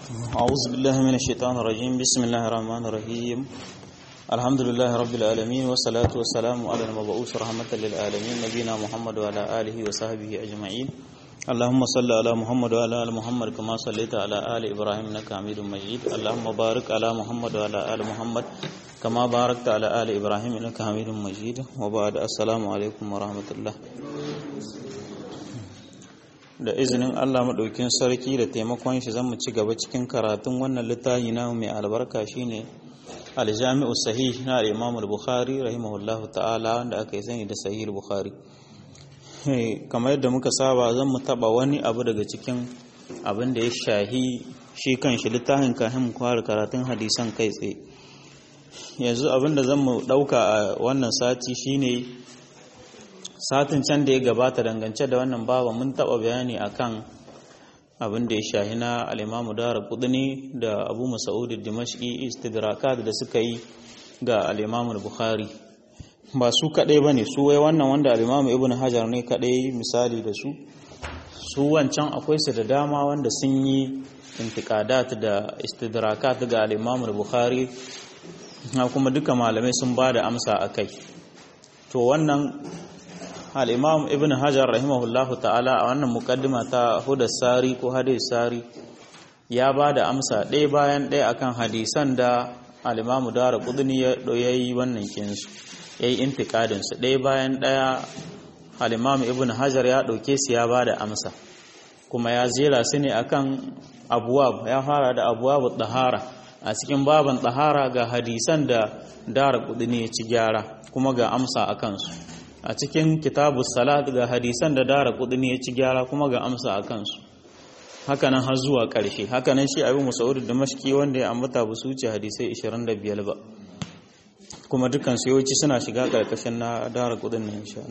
أعوذ بالله من الشيطان الرجيم بسم الله الرحمن الرحيم الحمد لله رب العالمين والصلاة والسلام على المبعوث رحمة للعالمين نبينا محمد وعلى آله وصحبه أجمعين اللهم صل على محمد وعلى آل محمد كما صليت على آل إبراهيم إنك حميد مجيد اللهم بارك على محمد وعلى آل محمد كما باركت على آل إبراهيم إنك حميد مجيد وبعد السلام عليكم ورحمة الله da izinin Allah maɗaukin sarki da taimakon shi zan mu ci gaba cikin karatun wannan littafi na mai albarka shine aljami'u sahih na al-Imam al-Bukhari rahimahullahu ta'ala wanda aka yi sani da sahih al-Bukhari kamar yadda muka saba zan mu taba wani abu daga cikin abin da ya shahi shi kan shi littafin kafin mu fara karatun hadisan kai tsaye yanzu abin da zan mu ɗauka a wannan sati shine satin can da ya gabata dangance da wannan baba mun taba bayani akan abin da ya shahi na al-Imam Dara Qudni da Abu Mas'ud Dimashqi istidrakat da suka yi ga al-Imam Bukhari ba su kadai bane su wai wannan wanda al-Imam Ibn Hajar ne kadai misali da su su wancan akwai su da dama wanda sun yi intiqadat da istidrakat ga al-Imam Bukhari kuma duka malamai sun ba da amsa akai to wannan al'imam ibn hajar rahimahullahu ta'ala a wannan mukaddima ta hudar sari ko hadis sari ya ba da amsa ɗaya bayan ɗaya akan hadisan da al'imamu dara kudini ya yi wannan kinsu ya yi intikadinsu ɗaya bayan ɗaya al'imamu ibn hajar ya ɗauke su ya ba da amsa kuma ya zera su ne akan abuwab ya fara da abuwab ɗahara a cikin baban ɗahara ga hadisan da dara kudini ya ci gyara kuma ga amsa a kansu a cikin kitabu salat ga hadisan da dara kudini ya ci gyara kuma ga amsa a kansu hakanan har zuwa ƙarshe hakanan shi abin musa'udu da mashki wanda ya ambata ba su wuce hadisai 25 ba kuma dukkan su yawanci suna shiga ƙarƙashin na dara kudin nan insha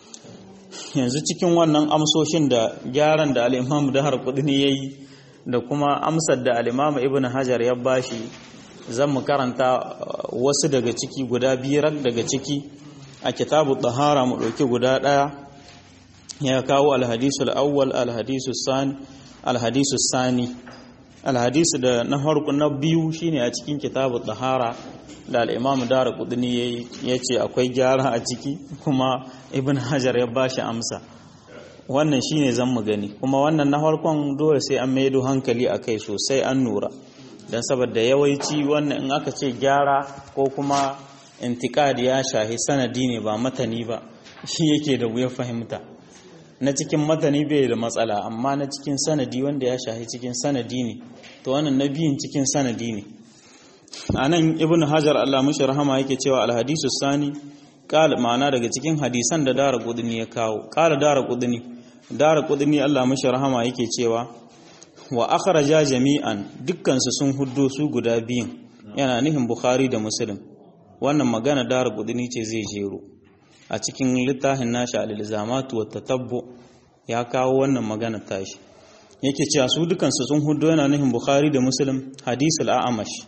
yanzu cikin wannan amsoshin da gyaran da al'imamu dara kudini ya yi da kuma amsar da al'imamu ibn hajar ya bashi zan mu karanta wasu daga ciki guda biyar daga ciki a kitabu tahara mu ɗauki guda ɗaya ya kawo alhadisul awwal alhadisul sani alhadisul sani alhadisu da na harku na biyu shine a cikin kitabu tahara da al'imam dara kudini ya ce akwai gyara a ciki kuma ibn hajar ya bashi amsa wannan shine zan mu gani kuma wannan na harkon dole sai an maido hankali a kai sosai an nura don saboda yawanci wannan in aka ce gyara ko kuma intikadi ya shahi sanadi ne ba matani ba shi yake da wuya fahimta na cikin matani bai da matsala amma na cikin sanadi wanda ya shahi cikin sanadi ne to wannan na biyun cikin sanadi ne a nan ibn hajar allah mushi rahama yake cewa alhadisu sani ƙala ma'ana daga cikin hadisan da dara kudini ya kawo ƙala dara kudini dara kudini allah mushi rahama yake cewa wa akhraja jami'an dukkansu sun huddo su guda biyun yana nihin bukhari da muslim wannan magana dara kudini ce zai jero a cikin littafin nashi al-ilzamatu wa tatabbu ya kawo wannan magana tashi yake cewa su dukansu sun hudo yana nufin bukhari da muslim hadith al-a'mash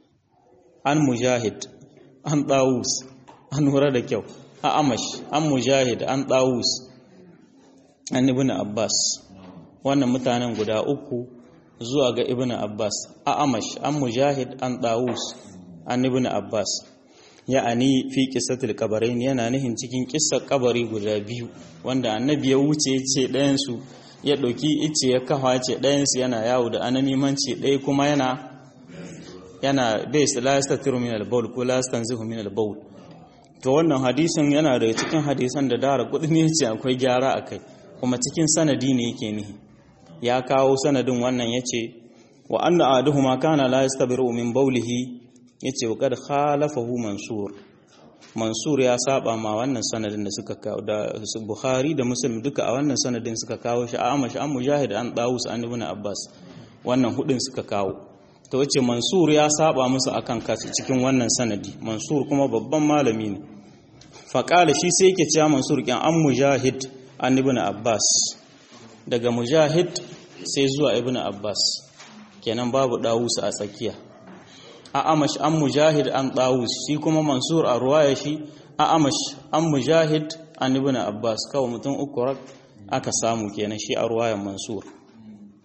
an mujahid an dawus an hura da kyau a'mash an mujahid an dawus an ibn abbas wannan mutanen guda uku zuwa ga ibn abbas a'mash an mujahid an dawus an ibn abbas ya'ani fi qissatil qabarain yana nihin cikin kissar kabari guda biyu wanda annabi ya wuce ce ɗayan su ya ɗauki ice ya kafa ce ɗayan su yana yawo da anamimanci ɗaya kuma yana yana bai su la yastatiru min al-bawl ko la yastanzihu min al-bawl to wannan hadisin yana daga cikin hadisan da dara kudi ne ce akwai gyara akai kuma cikin sanadi ne yake nihi ya kawo sanadin wannan yace wa anna aduhuma kana la yastabiru min bawlihi ya ce wa kada khalafahu mansur mansur ya saba ma wannan sanadin da suka kawo da bukhari da muslim duka a wannan sanadin suka kawo shi a amash an mujahid an dawus an ibn abbas wannan hudun suka kawo to wace mansur ya saba musu akan kasu cikin wannan sanadi mansur kuma babban malami ne faƙala shi sai yake cewa mansur kyan an mujahid an ibn abbas daga mujahid sai zuwa ibn abbas kenan babu dawus a tsakiya a'amash an mujahid an ɗawus shi kuma mansur a ruwaya shi a'amash an mujahid an ibn abbas kawai mutum uku rak aka samu kenan shi a ruwayan mansur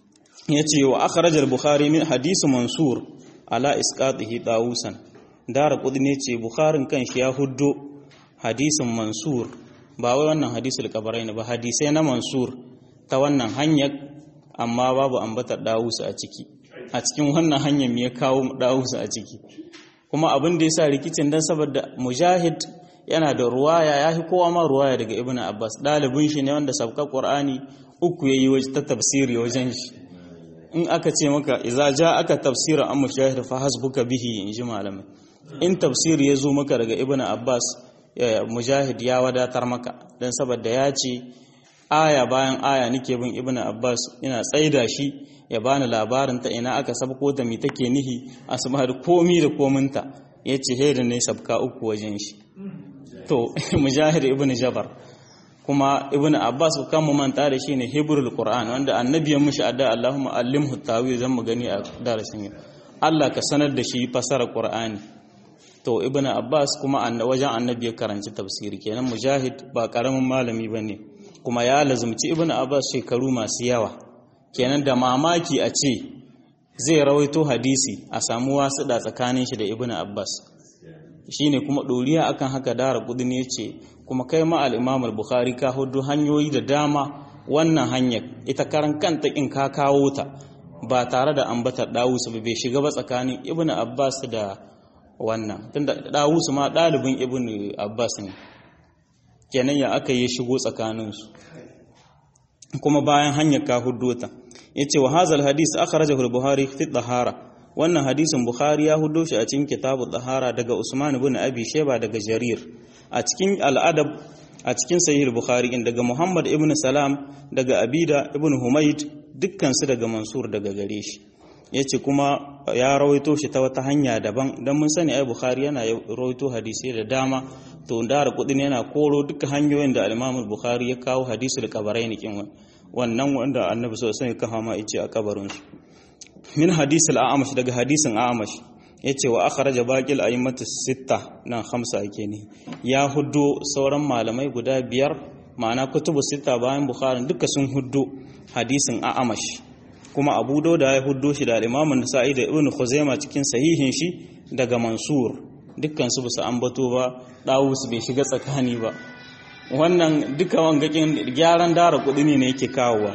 yace wa akhraj al-bukhari min hadith mansur ala isqatihi dawusan dara qudni yace bukharin kan shi ya huddo hadisin mansur ba wai wannan hadisul qabarain ba hadisai na mansur ta wannan hanyar amma babu ambatar dawusu a ciki a cikin wannan hanyar me ya kawo dawusu a ciki kuma abin da yasa rikicin dan saboda mujahid yana da ruwaya yafi kowa ma ruwaya daga ibnu abbas dalibin shi ne wanda sabka qur'ani uku yayi wajen ta tafsiri wajen shi in aka ce maka idza ja aka tafsira an mujahid fa hasbuka bihi in ji malamai in tafsiri ya zo maka daga ibnu abbas mujahid ya wadatar maka dan saboda ya ce aya bayan aya nake bin ibnu abbas ina tsaida shi ya bani labarin ta ina aka sabko ta mi take nihi asma da komi da kominta yace heda ne sabka uku wajen shi to mujahid ibnu jabar kuma ibnu abbas kan mu manta da shi ne hibrul qur'an wanda annabi ya mushi adda allahumma allimhu tawil zan mu gani a darasin yau Allah ka sanar da shi fasara qur'ani to ibnu abbas kuma wajen annabi ya karanci tafsiri kenan mujahid ba karamin malami bane kuma ya lazumci ibnu abbas shekaru masu yawa kenan da mamaki a ce zai rawaito hadisi a samu wasu da tsakanin shi da ibnu abbas shine kuma doriya akan haka dara kudin yace kuma kai ma al-imam al-bukhari ka hudu hanyoyi da dama wannan hanyar ita karan kanta in ka kawo ta ba tare da ambatar dawusu ba bai shiga ba tsakanin ibnu abbas da wannan tunda dawusu ma dalibin ibnu abbas ne kenan ya aka yi shigo tsakaninsu kuma bayan hanyar ka huddota yace wa hazal hadis akhrajahu al-buhari fi dhahara wannan hadisin bukhari ya huddo shi a cikin kitabu dhahara daga usman ibn abi shayba daga jarir a cikin al-adab a cikin sahih bukhari in daga muhammad ibn salam daga abida ibn humayd dukkan su daga mansur daga gare shi yace kuma ya rawaito shi ta wata hanya daban dan mun sani ai bukhari yana rawaito hadisi da dama to dara kudin yana koro duka hanyoyin da al-imam bukhari ya kawo hadisul qabarain kin wannan wanda annabi sallallahu alaihi wasallam ya kawo ma yace a kabarin su min hadisul a'amash daga hadisin a'amash yace wa akhraja baqil a'immatu sitta nan khamsa yake ne ya huddo sauran malamai guda biyar ma'ana kutubu sitta bayan bukhari duka sun huddo hadisin a'amash kuma abu dauda ya huddo shi da al-imam an-nasa'i da ibnu khuzaima cikin sahihin shi daga mansur dukkan su basu ambato ba dawus bai shiga tsakani ba wannan duka wangakin gyaran dara kudi ne yake kawowa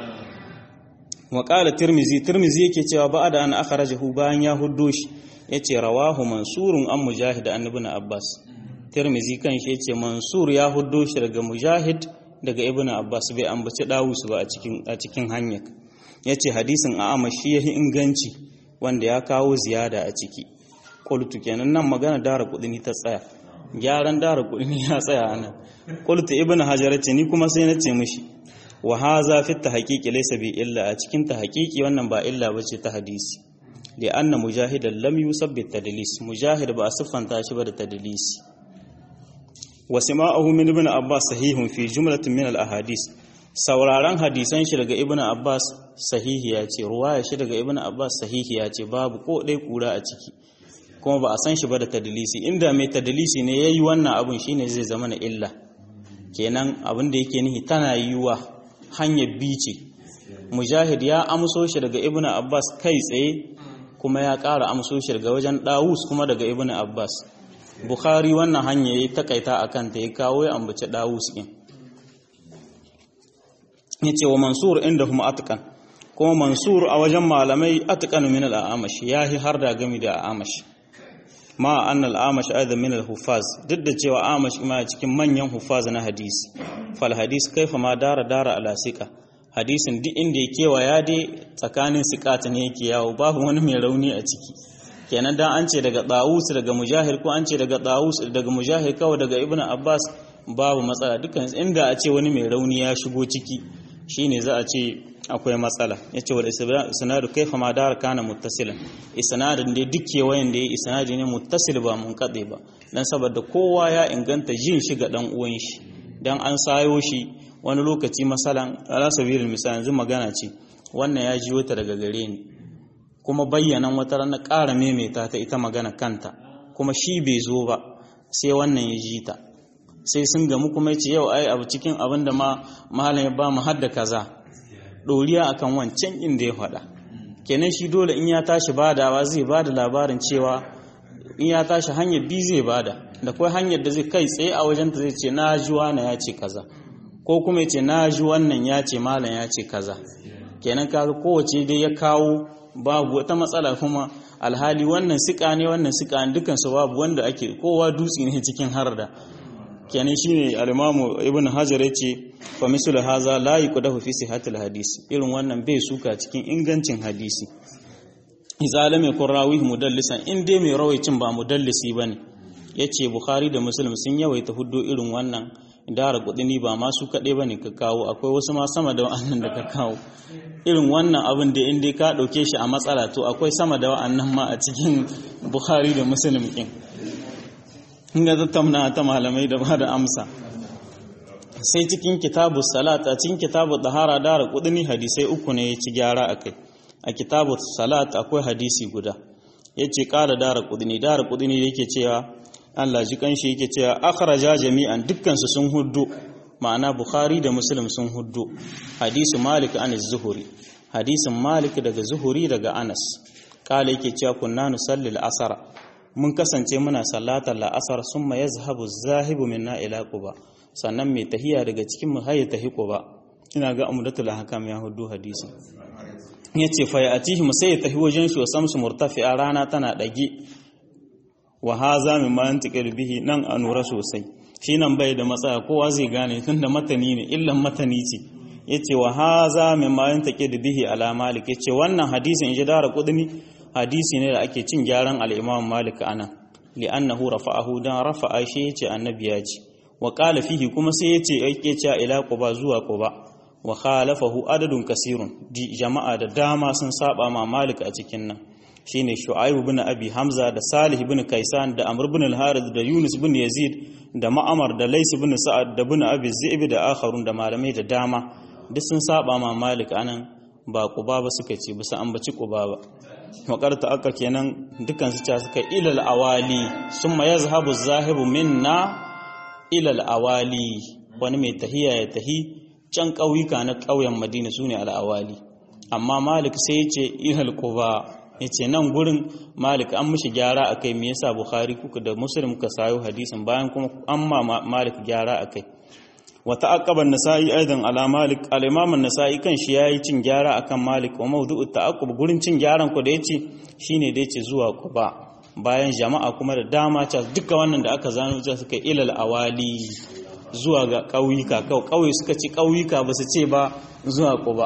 wa qala tirmizi tirmizi yake cewa ba da an akhrajahu bayan ya huddo shi yace rawahu mansurun an mujahid an ibn abbas tirmizi kan shi yace mansur ya huddo shi daga mujahid daga ibn abbas bai ambaci dawus ba a cikin a cikin hanyar yace hadisin a'ama shi yahi inganci wanda ya kawo ziyada a ciki qultu kenan nan magana dara kudini ta tsaya gyaran dara kudini ya tsaya anan qultu ibn hajar ce ni kuma sai na ce mishi wa haza fi tahqiqi laysa bi illa a cikin tahqiqi wannan ba illa bace ta hadisi li anna mujahidan lam yusabbit tadlis mujahid ba siffanta shi ba da tadlisi wa sima'uhu min ibn abbas sahihun fi jumlatin min al ahadith sauraron hadisan shi daga ibn abbas sahihiya ce ruwaya shi daga ibn abbas sahihiya ce babu ko dai kura a ciki kuma ba a san shi ba da tadlisi inda mai tadlisi ne yayi wannan abun shine zai zama na illa kenan abin da yake nihi tana yiwa hanyar bice mujahid ya amso shi daga ibn abbas kai tsaye kuma ya ƙara amso shi daga wajen dawus kuma daga ibn abbas bukhari wannan hanya ya takaita a kanta ya kawo ya ambaci dawus ɗin ya ce wa mansur inda kuma atkan kuma mansur a wajen malamai atkan min al'amash ya yi har da gami da amash ma an al'amash aidan min al-hufaz duk da cewa amash ma cikin manyan hufaz na hadisi fal hadis kaifa ma dara dara ala sika hadisin duk inda ya kewaya dai tsakanin sikata ne yake yawo babu wani mai rauni a ciki kenan dan an ce daga dawus daga mujahid ko an ce daga dawus daga mujahid kawai daga ibnu abbas babu matsala dukkan inda a ce wani mai rauni ya shigo ciki shine za a ce akwai matsala yace wal isnadu kaifa ma dara kana muttasilan isnadin da duk kewayen da ya isnadi ne muttasil ba mun kade ba dan saboda kowa ya inganta jin shi ga dan uwan shi dan an sayo shi wani lokaci masalan ala sabilil misal yanzu magana ce wannan ya jiyo ta daga gare ni kuma bayyanan wata ranar ƙara maimaita ta ita magana kanta kuma shi bai zo ba sai wannan ya ji ta sai sun gamu kuma ya ce yau ai abu cikin abin da ma malam ya ba mu hadda kaza ɗoriya akan wancan inda ya faɗa kenan shi dole in ya tashi badawa zai bada labarin cewa in ya tashi hanyar bi zai bada da kai hanyar da zai kai tsaye a wajen ta zai ce na ji wani ya ce kaza ko kuma ya ce na ji wannan ya ce malam ya ce kaza kenan kaga kowace dai ya kawo babu wata matsala kuma alhali wannan sika ne wannan sika ne dukansu babu wanda ake kowa dutse ne cikin harda kenan shine al-imamu ibn hajar yace fa mislu haza la yuqdahu fi sihhatil hadisi irin wannan bai suka cikin ingancin hadisi idza lam yakun rawi mudallisan in dai mai rawaicin ba mudallisi bane yace bukhari da muslim sun yawaita huddo irin wannan dara kudini ba ma su kaɗai ba ne ka kawo akwai wasu ma sama da wa'annan da ka kawo irin wannan abin da inda ka ɗauke shi a matsala to akwai sama da wa'annan ma a cikin bukhari da muslim ɗin inda tattauna ta malamai da ba da amsa sai cikin kitabu salat a cikin kitabu tahara dara kudini hadisai uku ne ya ci gyara a kai a kitabu salat akwai hadisi guda ya ce ƙara dara kudini dara kudini yake cewa Allah ji kanshi yake cewa akhraja jami'an dukkansu sun huddu ma'ana Bukhari da Muslim sun huddu hadisu Malik an zuhuri hadisin Malik daga Zuhuri daga Anas kala yake cewa kunna nusalli al-asr mun kasance muna sallatar al-asr summa yazhabu az-zahibu minna ila quba sannan mai tahiya daga cikin mu hayya tahi quba ina ga amdatul hakam ya huddu hadisin yace fa ya'tihi sai ya tahi wajen shi wa samsu murtafi'a rana tana dage wa haza min ma yantiqil bihi nan a nura sosai shi nan bai da matsaya kowa zai gane tunda matani ne illan matani ce yace wa haza min ma yantiqil bihi ala malik yace wannan hadisin in ji dara kudini hadisi ne da ake cin gyaran al-imam malik anan li'annahu rafa'ahu dan rafa'a shi yace annabi ya ce wa qala fihi kuma sai yace yake cewa ila quba zuwa quba wa khalafahu adadun kasirun jama'a da dama sun saba ma malik a cikin nan shine Shu'aib ibn Abi Hamza da Salih ibn Kaisan da Amr ibn al-Harith da Yunus ibn Yazid da Ma'amar da Lais ibn Sa'ad da ibn Abi Zi'b da akharun da malamai da dama duk sun saba ma Malik anan ba Quba ba suka ce bisa ambaci Quba ba makarta aka kenan dukan su ta suka ilal awali summa yazhabu az-zahibu minna ilal awali wani mai tahiya ya tahi can ƙauyuka na ƙauyen Madina sune al-awali amma Malik sai ya ce ilal Quba ya ce nan gurin malik an mishi gyara a kai me yasa bukhari kuka da muslim ka sayo hadisin bayan kuma an ma malik gyara a kai wata akaban nasa'i aidan ala malik al-imam nasai kan shi yayi cin gyara akan malik wa mawdu'u ta'aqqub gurin cin gyaran ku da yace shine da yace zuwa quba bayan jama'a kuma da dama ta duka wannan da aka zano ta suka ilal awali zuwa ga kauyuka kauye suka ci kauyuka ba su ce ba zuwa quba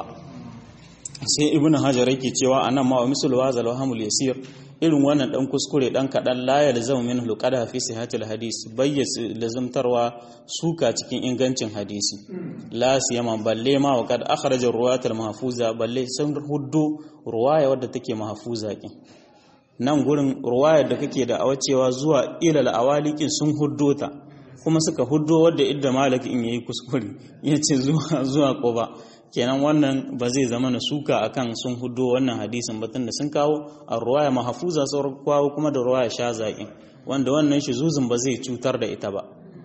sai ibn hajar yake cewa anan ma wa misal wazal wahamul yasir irin wannan dan kuskure dan kadan la yalzamu min hulqada fi sihatil hadis bayyas lazamtarwa suka cikin ingancin hadisi la siyama balle ma wa kad akhraja ruwayatul mahfuza balle sun huddu ruwaya wadda take mahfuza kin nan gurin ruwayar da kake da awacewa zuwa ilal awalikin sun huddo ta kuma suka huddo wadda idda malik in yayi kuskure yace zuwa zuwa quba kenan wannan ba zai zama na suka akan sun hudo wannan hadisin batun da sun kawo a ruwaya mahafuza sauran kawo kuma da ruwaya sha zaƙin wanda wannan shi zuzun ba zai cutar da ita ba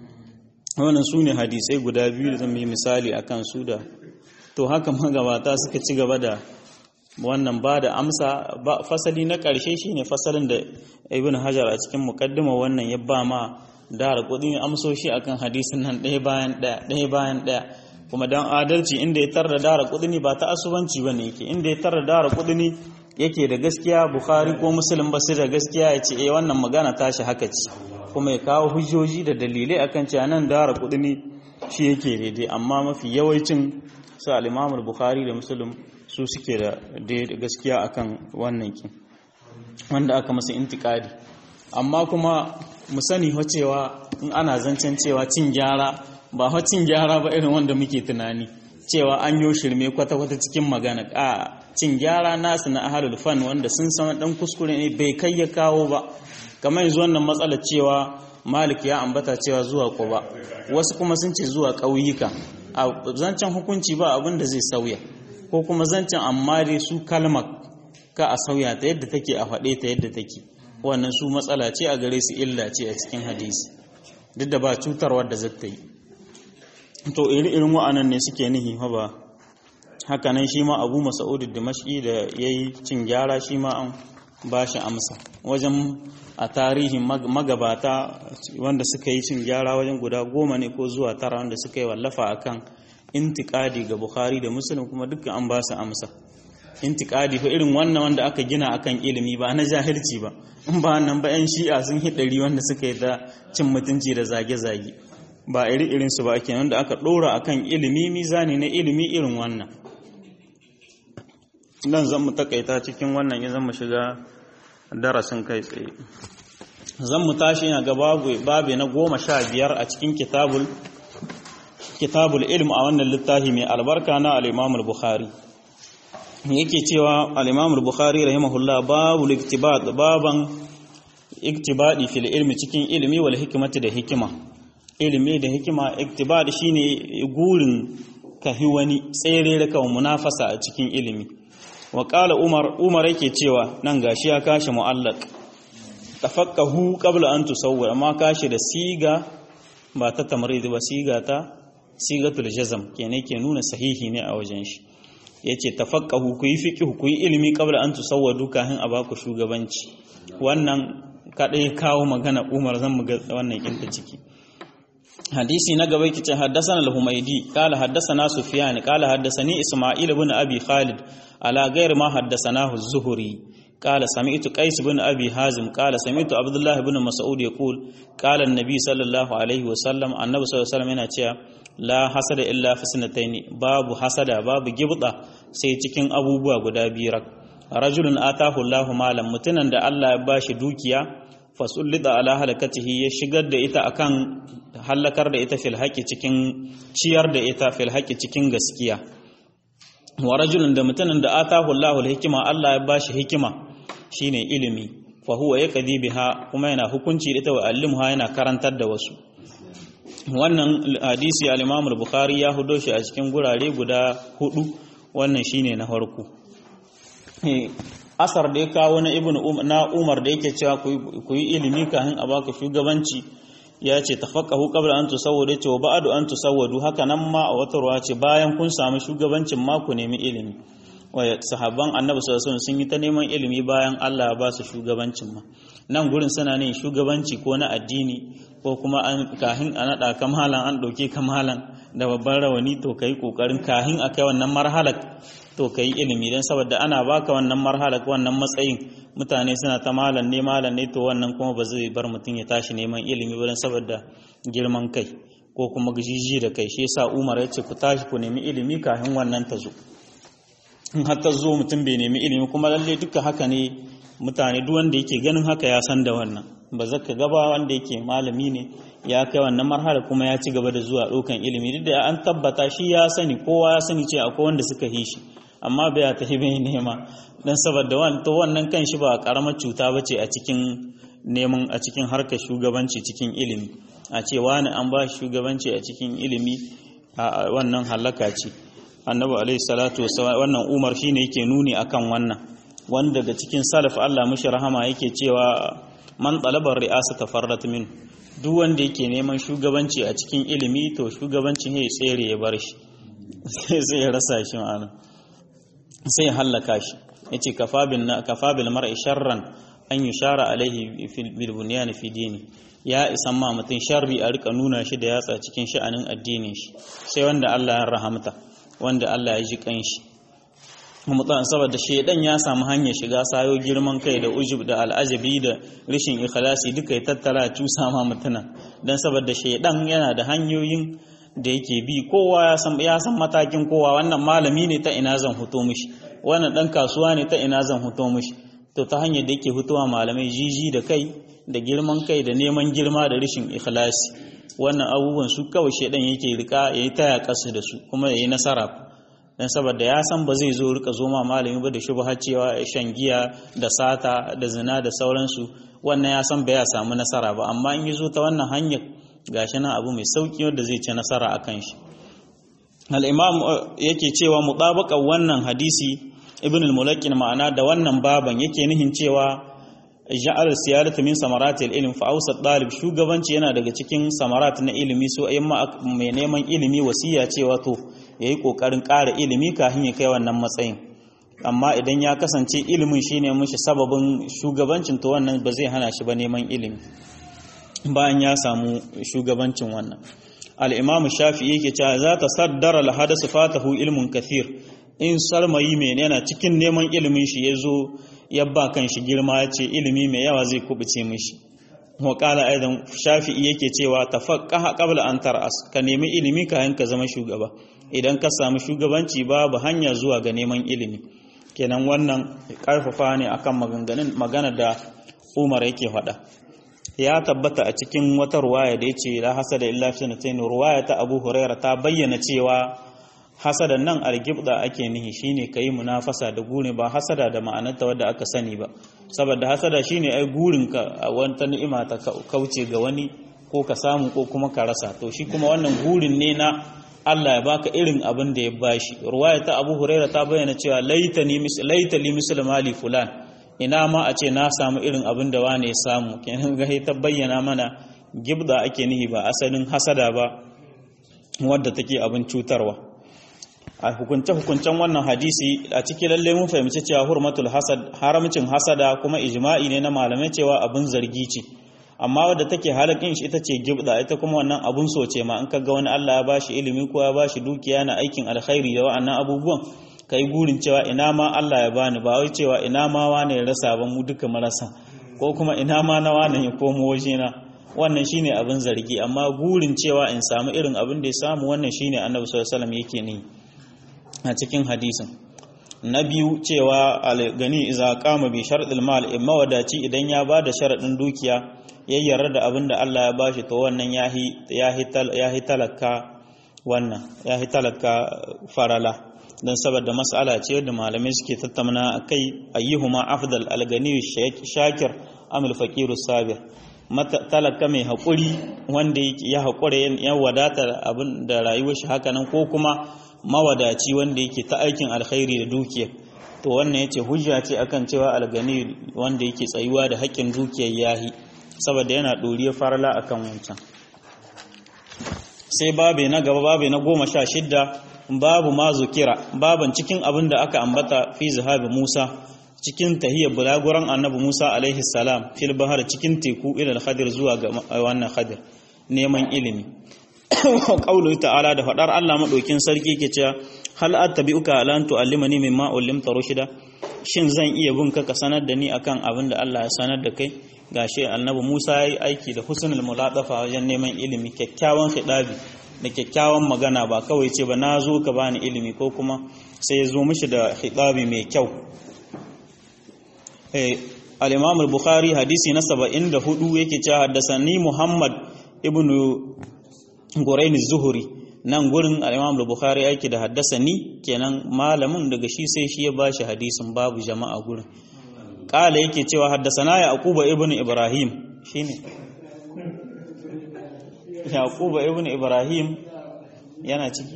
wannan su ne hadisai guda biyu da zan yi misali a kan su da to haka magabata suka ci gaba da wannan ba da amsa fasali na ƙarshe shine fasalin da ibn hajar a cikin mukaddima wannan ya ba ma dara kudin amsoshi akan hadisin nan ɗaya bayan ɗaya ɗaya bayan ɗaya kuma dan adalci inda ya tarda dara kudini ba ta asubanci ba ne yake inda ya tarda dara kudini yake da gaskiya bukhari ko muslim ba su da gaskiya ya ce eh wannan magana tashi haka ce kuma ya kawo hujjoji da dalilai akan cewa nan dara kudini shi yake daidai amma mafi yawancin su al-imam bukhari da muslim su suke da gaskiya akan wannan kin wanda aka masa intikadi amma kuma mu sani cewa in ana zancen cewa cin gyara ba cin gyara ba irin wanda muke tunani cewa an yi shirme kwata-kwata cikin magana a cin gyara nasu na ahalul fan wanda sun san dan kuskure ne bai kai ya kawo ba kamar yanzu wannan matsalar cewa malik ya ambata cewa zuwa ba wasu kuma sun ce zuwa ƙauyuka a zancen hukunci ba abin da zai sauya ko kuma zancen amma dai su kalmar ka a sauya ta yadda take a faɗe ta yadda take wannan su matsala ce a gare su illa ce a cikin hadisi duk da ba cutarwar da zata yi to iri irin wa'anan ne suke nihi ba hakanan shi ma abu masa'udu dimashki da ya yi cin gyara shi ma an ba shi amsa wajen a tarihin magabata wanda suka yi cin gyara wajen guda goma ne ko zuwa tara wanda suka yi wallafa akan intikadi ga bukhari da musulun kuma dukkan an ba su amsa intikadi fa irin wannan wanda aka gina akan ilimi ba na jahilci ba in ba nan ba yan shi'a sun hidari wanda suka yi ta cin mutunci da zage-zage ba iri irin su ba ake wanda aka dora akan ilimi mizani na ilimi irin wannan nan zan mu takaita cikin wannan ya zan mu shiga darasin kai tsaye zan mu tashi yana ga babu babu na goma sha biyar a cikin kitabul kitabul ilm a wannan littafi mai albarka na al-imam al-bukhari yake cewa al-imam al-bukhari rahimahullah babu iktibat baban iktibadi fil ilmi cikin ilimi wal hikmati da hikima ilimi da hikima iktibad shine gurin kahi wani tsere da kan munafasa a cikin ilimi wa qala umar umar yake cewa nan gashi ya kashi muallaq tafaqahu qabla an tusawwir amma kashi da siga ba ta tamrid ba siga ta sigatul jazm kenan ke nuna sahihi ne a wajen shi yace tafaqahu ku yi fiqh ku yi ilimi qabla an tusawwadu kahin a baku shugabanci wannan kadai kawo magana umar zan mu ga wannan kinta ciki hadisi na gaba yake ce haddathana al-humaydi qala haddathana sufyan qala haddathani isma'il ibn abi khalid ala ghairi ma haddathanahu az-zuhri qala sami'tu qais ibn abi hazim qala sami'tu abdullah ibn mas'ud yaqul qala an-nabi sallallahu alaihi wa sallam annabi sallallahu alaihi wasallam yana cewa la hasada illa fi sanataini babu hasada babu gibda sai cikin abubuwa guda biyar rajulun atahu Allahu malam mutunan da Allah ya bashi dukiya fasullida ala halakatihi ya shigar da ita akan halakar da ita fil haƙi cikin ciyar da ita fil haƙi cikin gaskiya wa rajulun da mutumin da atahu Allahu hikima Allah ya bashi hikima shine ilimi fa huwa yaqdi biha kuma yana hukunci da ita wa allimha yana karantar da wasu wannan hadisi al-Imam al-Bukhari ya hudo shi a cikin gurare guda hudu wannan shine na farko asar da ya kawo na ibn na umar da yake cewa ku yi ilimi kafin a baka shugabanci ya ce tafaqahu qabla an tusawwadu ce wa ba'du an tusawwadu haka nan ma a wata ruwa ce bayan kun samu shugabancin ma ku nemi ilimi wa sahabban annabi sallallahu alaihi sun yi ta neman ilimi bayan Allah ya ba su shugabancin ma nan gurin suna ne shugabanci ko na addini ko kuma an kahin a nada kamalan an dauke kamalan da babban rawani to kai kokarin kahin akai wannan marhalar to ka yi ilimi don saboda ana baka wannan marhalar wannan matsayin mutane suna ta malam ne malam ne to wannan kuma ba zai bar mutum ya tashi neman ilimi ba don saboda girman kai ko kuma gajiji da kai shi yasa Umar ya ce ku tashi ku nemi ilimi kafin wannan ta zo in har ta zo mutum bai nemi ilimi kuma lalle duka haka ne mutane duk wanda yake ganin haka ya san da wannan ba zaka gaba wanda yake malami ne ya kai wannan marhala kuma ya ci gaba da zuwa ɗaukan ilimi duk da an tabbata shi ya sani kowa ya sani ce akwai wanda suka yi shi amma bai ta hibe nema dan saboda wannan kan shi ba karamar cuta bace a cikin neman a cikin harkar shugabanci cikin ilimi a ce wani an ba shugabanci a cikin ilimi a wannan halaka ce annabi alaihi salatu wannan umar shine yake nuni akan wannan wanda daga cikin salaf Allah mushi rahama yake cewa man talabar ri'asa farrat min duk wanda yake neman shugabanci a cikin ilimi to shugabancin ya tsere ya bar shi sai ya rasa shi ma'ana sai ya hallaka shi yace kafa bil mar'i sharran an yushara alaihi bil bunyan fi dini ya isan ma mutum sharri a rika nuna shi da yatsa cikin sha'anin addinin shi sai wanda Allah ya rahamta wanda Allah ya ji kanshi mutan saboda shedan ya samu hanyar shiga sayo girman kai da ujub da al'ajabi da rishin ikhlasi duka ya tattara cusa ma mutuna dan saboda shedan yana da hanyoyin da yake bi kowa ya san ya san matakin kowa wannan malami ne ta ina zan fito mishi wannan dan kasuwa ne ta ina zan fito mishi to ta hanyar da yake fitowa malamai jiji da kai da girman kai da neman girma da rishin ikhlasi wannan abubuwan su kawai shedan yake rika yayi taya kasu da su kuma yayi nasara dan saboda ya san ba zai zo rika zo ma malami ba da shubha cewa shan giya da sata da zina da sauransu wannan ya san ba ya samu nasara ba amma in yi zo ta wannan hanyar gashi nan abu mai sauki wanda zai ci nasara akan shi al-imam yake cewa mutabaqan wannan hadisi ibn al-mulakin ma'ana da wannan baban yake nihin cewa ja'al siyaratu min samarati al-ilm fa awsat dalib shugabanci yana daga cikin samarat na ilimi so ayyan mai neman ilimi wasiya cewa to yayi kokarin ƙara ilimi kafin ya kai wannan matsayin amma idan ya kasance ilimin shine mishi sababin shugabancin to wannan ba zai hana shi ba neman ilimi bayan ya samu shugabancin wannan al-imamu shafi'i yake cewa za ta saddara al-hadasu fatahu ilmun kathir in sarmayi mai yana cikin neman ilimin shi ya zo ya ba kan shi girma ya ce ilimi mai yawa zai kubuce mishi wakala aidan shafi'i yake cewa tafaqqaha qabla an tar'as ka nemi ilimi kayan ka zama shugaba idan ka samu shugabanci babu hanya zuwa ga neman ilimi kenan wannan karfafa ne akan maganganun magana da Umar yake faɗa ya tabbata a cikin wata ruwaya da yace la hasada illa fi sanatain ruwaya ta Abu Hurairah ta bayyana cewa hasada nan algibda ake nihi shine kai munafasa da gure ba hasada da ma'anarta wadda aka sani ba saboda hasada shine ai gurin ka a wata ni'ima ta kauce ga wani ko ka samu ko kuma ka rasa to shi kuma wannan gurin ne na Allah ya baka irin abin da ya bashi ruwaya ta Abu Huraira ta bayyana cewa laitani mis laitali misl mali fulan ina ma a ce na samu irin abin da wane ya samu kenan ga ta bayyana mana gibda ake nihi ba asalin hasada ba wadda take abin cutarwa a hukunce-hukuncen wannan hadisi a ciki lalle mun fahimci cewa hurmatul hasad haramcin hasada kuma ijma'i ne na malamai cewa abin zargi ce amma wadda take halakin shi ita ce gibda ita kuma wannan abun so ce ma in ka ga wani Allah ya bashi ilimi ko ya bashi dukiya na aikin alkhairi da wa'annan abubuwan kai gurin cewa ina ma Allah ya bani ba wai cewa ina ma wani ya rasa ba mu duka marasa ko kuma ina ma na wani ya komo wajena wannan shine abin zargi amma gurin cewa in samu irin abin da ya samu wannan shine annabi sallallahu alaihi wasallam yake ni a cikin hadisin na biyu cewa algani iza kama bi sharadil mal in mawadaci idan ya ba da sharadin dukiya ya yarda da abin da Allah ya bashi to wannan yahi yahi talaka wannan yahi talaka farala dan saboda mas'ala ce da malamai suke tattauna akai ayyuhuma afdal algani shakir amil faqiru sabir talaka mai haƙuri wanda ya haƙura ya wadata abin da rayuwar shi hakanan ko kuma mawadaci wanda yake ta aikin alkhairi da dukiya to wannan yace hujja ce akan cewa algani wanda yake tsayuwa da haƙƙin dukiyar yahi saboda yana ɗoriyar farala akan wancan sai babe na gaba babe na goma sha shidda babu ma zukira baban cikin abin da aka ambata fi zahabi musa cikin tahiyar bulaguran annabi musa alaihi salam fil bahar cikin teku ilal khadir zuwa ga wannan khadir neman ilimi qaulu ta'ala da fadar Allah madaukin sarki ke cewa hal attabi'uka ala an tu'allimani mimma ullimta rushida shin zan iya bin ka ka sanar da ni akan abin da Allah ya sanar da kai gashi annabi Musa yayi aiki da husnul muladafa wajen neman ilimi kyakkyawan khidabi da kyakkyawan magana ba kawai ce ba na zo ka bani ilimi ko kuma sai ya zo mishi da khidabi mai kyau eh al-Imam al-Bukhari hadisi na 74 yake cewa haddasani Muhammad ibn Guraini Zuhuri nan gurin al-Imam al-Bukhari yake da haddasani kenan malamin daga shi sai shi ya bashi hadisin babu jama'a gurin kala yake cewa haddasana Yaquba ibn Ibrahim shine Yaquba ibn Ibrahim yana ciki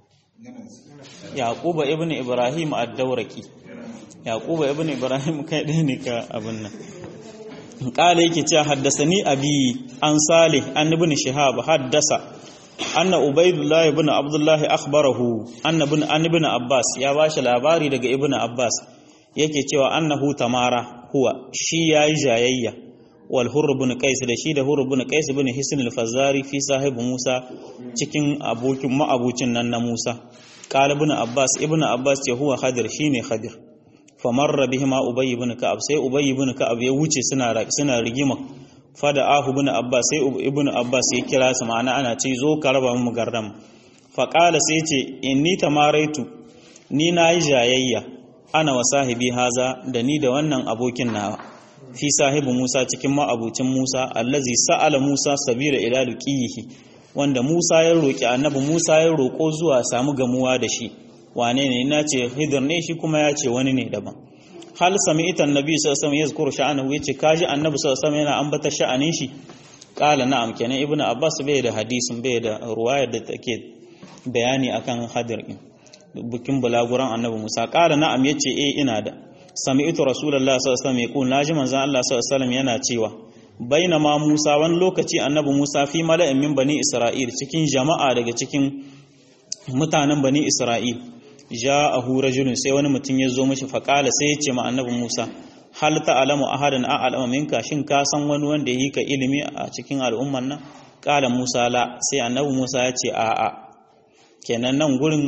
Yaquba ibn Ibrahim ad-Dawraki Yaquba ibn Ibrahim kai ɗaya ne ka abin nan kala yake cewa haddasani abi an salih an ibn shihab haddasa anna ubaidullah ibn abdullah akhbarahu anna ibn an ibn abbas ya bashi labari daga ibn abbas yake cewa annahu tamara huwa shi yayi jayayya wal hurr ibn qais da shi da hurr ibn qais ibn hisn al-fazari fi sahibu musa cikin abokin ma'abucin nan na musa qala ibn abbas ibn abbas ce huwa khadir shine khadir famarra bihima ubay ibn ka'ab sai ubay ibn ka'ab ya wuce suna suna rigima fada ahu ibn abbas sai ibn abbas ya kira su ma'ana ana ce zo ka raba mu gardam fa qala sai ce inni tamaraitu ni nayi jayayya ana wa sahibi haza da ni da wannan abokin nawa fi sahibu Musa cikin ma'abucin Musa allazi sa'ala Musa sabira ila luqihi wanda Musa ya roki annabi Musa ya roko zuwa samu gamuwa da shi wane ne ina ce hidir ne shi kuma ya ce wani ne daban hal sami ita annabi sallallahu alaihi wasallam yazkuru sha'anahu yace kaji annabi sallallahu alaihi wasallam yana ambata sha'anin shi qala na'am kenan ibnu abbas bai da hadisin bai da ruwayar da take bayani akan hadir din bukin bulaguran annabi musa qala na'am yace eh ina da sami'tu rasulullahi sallallahu alaihi wasallam yaqul naji manzon Allah sallallahu alaihi wasallam yana cewa bainama musa wani lokaci annabi musa fi mala'in min bani isra'il cikin jama'a daga cikin mutanen bani isra'il ja'ahu rajulun sai wani mutum ya zo mishi faqala sai ya ce ma annabi Musa hal ta'lamu ahadan a'lamu minka shin ka san wani wanda yi ka ilimi a cikin al'umman nan qala Musa la sai annabi Musa ya ce a'a kenan nan gurin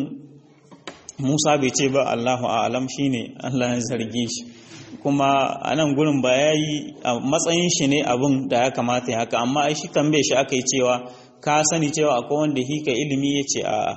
Musa bai ce ba Allahu a'lam shine Allah ya zarge shi kuma a nan gurin ba ya yi a matsayin shi ne abin da ya kamata ya haka amma ai shi tambaye shi aka yi cewa ka sani cewa akwai wanda hika ilimi ya ce a